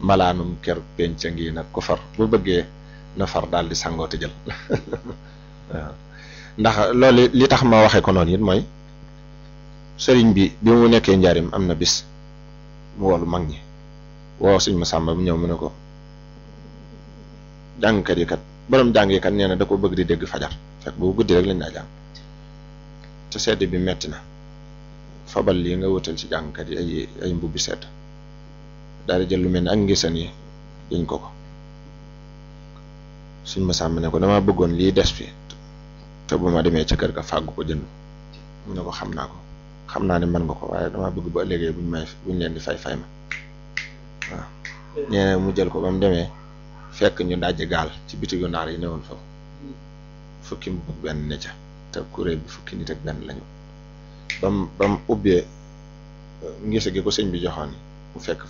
malaanum ker penc ngi nag ko far bu bëggee na far daal di sangoo te jël waaw ndax loolu li tax ma waxee ko noonu it mooy sëriñ bi bi mu nekkee njaarim am na bis mu woolu mag ñi woo suñ ma sàmba bu ñëw mu ne ko jàngkat yi kat borom jàng yi kat nee na da ko bëgg di dégg fajar fekk bu guddi rek lañ daa jàng te sedd bi metti na fabal lii nga wutal ci jàngkat yi ay ay mbubbi sedd daal di jël lu mel ni ak ngisan yi diñ ko ko suñ ma sàmm ne ko dama bëggoon lii des fi te bu ma demee ca kër ga fàggu ko jënd mu ne ko xam naa ko xam naa ne mën nga ko waaye dama bëgg ba ëllëgee buñ may buñ leen di fay fay ma waaw nee na mu jël ko ba mu demee fekk ñu dajji gaal ci bitigu naar yi newoon foofu fukki mu benn ne ca te kuréel bi fukki nit ak benn lañu bam bam ubbee ngise gi ko sëñ bi joxoon mu fekk